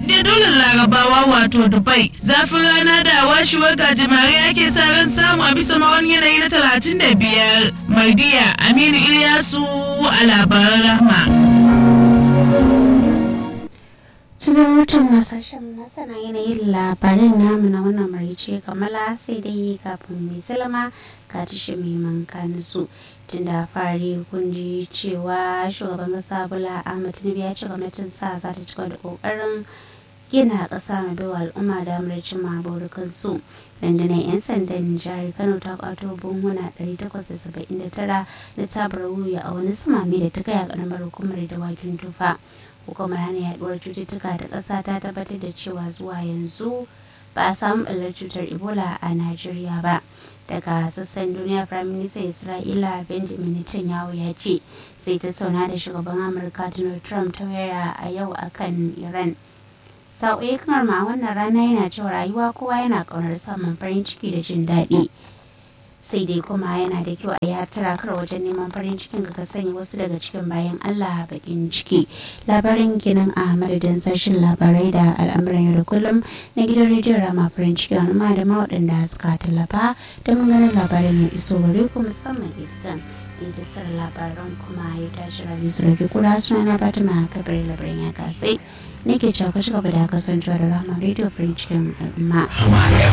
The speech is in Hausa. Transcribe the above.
haɗaɗɗe dole larabawa wato dubai zafin rana da washewar gajimare ake sa ran samu a bisa mawani yanayi na talatin da biyar mardiya aminu iliyasu a labaran rahma cikin mutum na sashen masana yanayin labarin namu na wannan marice kamala sai dai kafin mai salama ka tashi mai manka su tun da fari kun ji cewa shugaban kasa bola ahmad tinubu ya ce gwamnatin sa za ta cika da kokarin gina ƙasa mai baiwa al'umma damar cimma burukansu rundunar 'yan sandan jihar kano ta kwato buhuna 879 da tabar wuya a wani sumame da ta kai a ƙaramar hukumar dawakin tufa hukumar hana yaduwar cututtuka ta ƙasa ta tabbatar da cewa zuwa yanzu ba a samu ɓallar cutar ebola a najeriya ba daga sassan duniya prime minister isra'ila benjamin netanyahu ya ce sai ta sauna da shugaban amurka donald trump ta waya a yau akan iran sa'o'i kamar ma wannan rana yana cewa rayuwa kowa yana ƙaunar samun farin ciki da jin daɗi sai dai kuma yana da kyau a ya tara kar wajen neman farin cikin ka sanya wasu daga cikin bayan Allah bakin ciki labarin ginin a madadin sashen labarai da al'amuran yau da kullum na gidan rediyon rama farin ciki amma da ma waɗanda suka tallafa don ganin labarin ya iso gare ku musamman editan editar labaran kuma ya tashi rabi su rage kura suna na fatima kabir labarin ya kasai nake cewa ku ci gaba da kasancewa da rama rediyo farin cikin al'umma